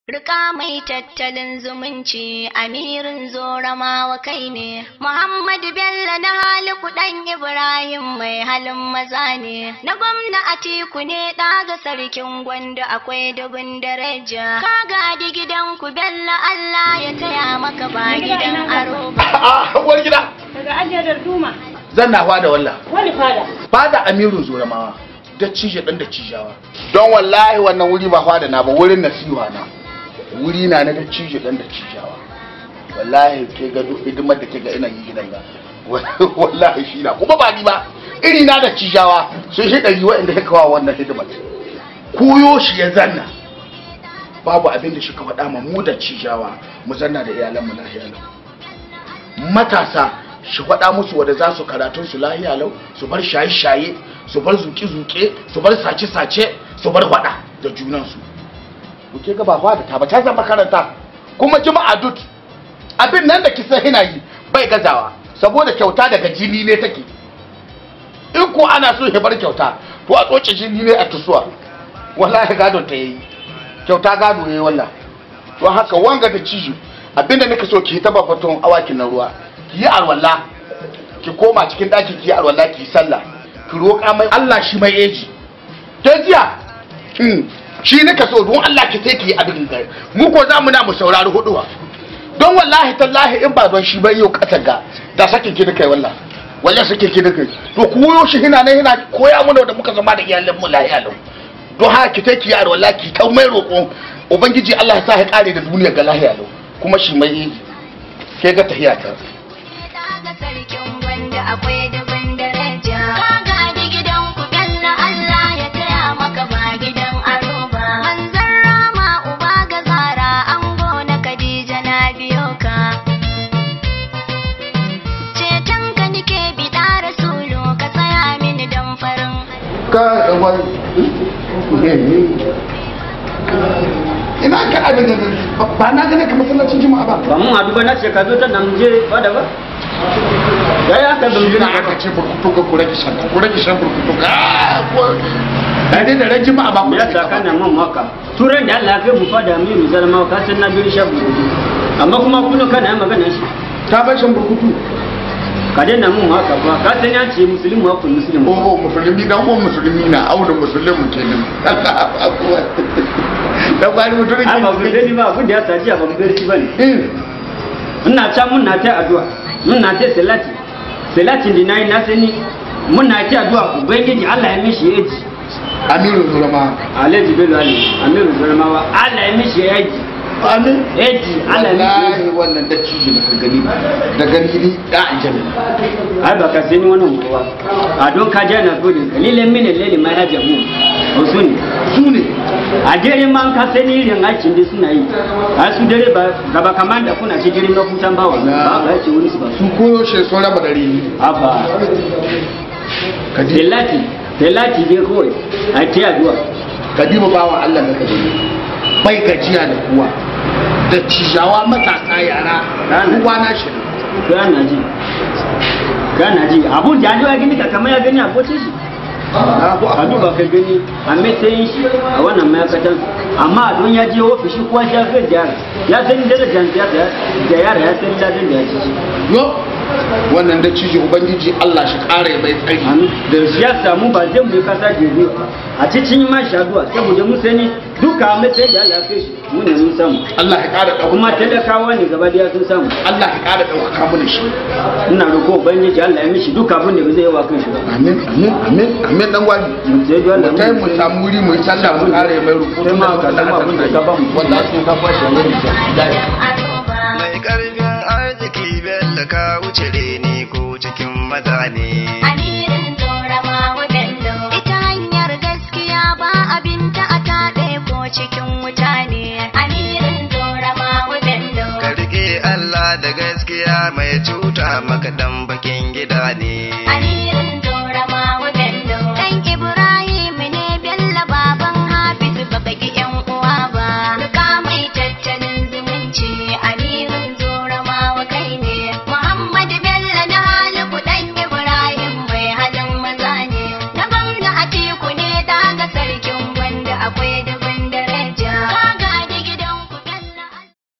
Rika mai tattalin zumunci amirin zoramawa kai ne, Muhammadu Bello na haliku ɗan Ibrahim mai halin maza ne, na gwamna Atiku ne ɗaga sarkin gwanda akwai dubin daraja. Ka gadi gidanku Bello Allah ya taya maka ba gidan aro ba. a wani gida Daga ajiyar duma. zan na fada walla Wani fada. fada amiru zoramawa da cije dan da cijawa don wallahi wannan wuri ba fada na ba wurin nasiha na wuri na na da cije dan da cijawa wallahi ke ga duk hidimar da ke ga ina yi gidan ga wallahi shi na kuma ba ni ba iri na da cijawa sun shi ɗari waɗanda ya kawo wannan hidimar koyo shi ya zanna babu abin da shi ka faɗa ma mu da cijawa mu zanna da iyalanmu lahiya lau matasa shi faɗa musu wanda za su karatun su lahiya lau su bar shaye-shaye su bar zuke-zuke su bar sace-sace su bar faɗa da junansu kuke ga ba da ta ba ta zama makaranta kuma jima'a dut abin nan da kisa hina yi bai gazawa saboda kyauta daga jini ne take in ko ana so ya bar kyauta to a tsoce jini ne a tusuwa wallahi gado ta yi kyauta gado yayi wallah to haka wanga da ciji abinda nika so ki ta bafatun awakin na ruwa ki yi alwala ki koma cikin daki ki yi alwala ki yi sallah ki roƙa mai Allah shi mai eji don jiya hmm, shi nika so don Allah ki sai ki yi abin ga mu ko za mu na mu saurari huduwa don wallahi tallahi in ba don shi bai yau kasa ga da sakin ki nika yi wallah wallahi sakin ki nika yi to ku yo shi hina ne hina koya mana da muka zama da iyalan mu lahiya lau don haka ki sai ki yi alwala ki ta mai roƙon ubangiji Allah ya sa ya kare da duniya ga lahiya lau kuma shi mai eji ke ga tahiya ta Ɗaga sarkin gwanda akwai dubin daraja. Ka gadi gidanku Bello Allah ya taya maka ba gidan aro ba. Manzon Rama uba ga Zara ango na Khadija na biyo ka. Ceton ka nike biɗa Rasulu ka tsaya mini dan farin. ka wani ina ka abin da ba na gane ka masallacin juma'a ba ba mun haɗu ba na ce ka zo ta nan je fada ba ya yi aka zama ina aka ce burkutu ka kure ki shan kure ki shan burkutu ka da dai da ran juma'a ba ku ya sa kana man maka turan da Allah ya kai mu fada mu mu zalma ka san na biyu shabu amma kuma kullum kana yin magana shi ta bar shan burkutu ka daina mun haka ba ka san ya ce musulmi wa kun musulmi oh musulmi dan uwan musulmi na auna musulmi kenan dan kwari mutum ai ba ku dani ba abin da ya saji ba mu gari ba ne ne ina can mun na ta addu'a mun na ta salati salatin da nayi na sani mun na ta addu'a ubangiji Allah ya mishi yaji amiru zurama Alhaji Bello Ali Amiru Zarmawa Allah ya mishi yaji amin yaji Allah ya mishi yaji wallahi wannan da ciji da ka gani da gani ni da aljanna ai ba ka sani wannan kowa a don ka jana gode kalilan mini lele ma ya jabu wasu ne su ne a dare ma ka sani irin aikin da suna yi a su dare ba gaba kamar da kuna ci dare mafutan bawa ba ba ya ce wani su ba su koyo shi sun raba dare haba kadi telati telati dai kawai a ta yaduwa kadiba bawan Allah na kaje bai gajiya da kuwa da cijawa matasa yara Rana. kuwa na shi gana ji gana ji abun da ya gani ka kamar ya gani a kocin shi na ku a duba ka gani a matsayin shi a wannan ma'aikatan amma don ya je ofishi kuwa ya fi da ya san darajar siyasa da yara ya san ladin da ya ci yo wannan da ciji ubangiji Allah shi kare bai tsari da siyasa mu ba zai mu kasa gebe a cikin ma shaduwa saboda mu sani duka matsayin da Allah ya kai shi mu ne mun samu Allah ya kara dauka kuma talakawa ne gaba daya sun samu Allah ya kara dauka mu da shi ina roƙo ubangiji Allah ya mishi duka abin da ba zai yi wa kan shi ba amin amin amin amin dan wani sai dai Allah mu kai mu samu wuri mu yi sallah mu kare mai rukutu sai ma ka samu abin da ka ba mu wallahi sun ka kwashe ne Aro ba. mai karfin arziki bello ka wuce reni ko cikin maza ne Amirin zoramawa Bello. Ita hanyar gaskiya ba abinta a taɗe ko cikin wuta ne. Amirin zoramawa Bello. ka rike allah da gaskiya mai cuta maka dan bakin gida ne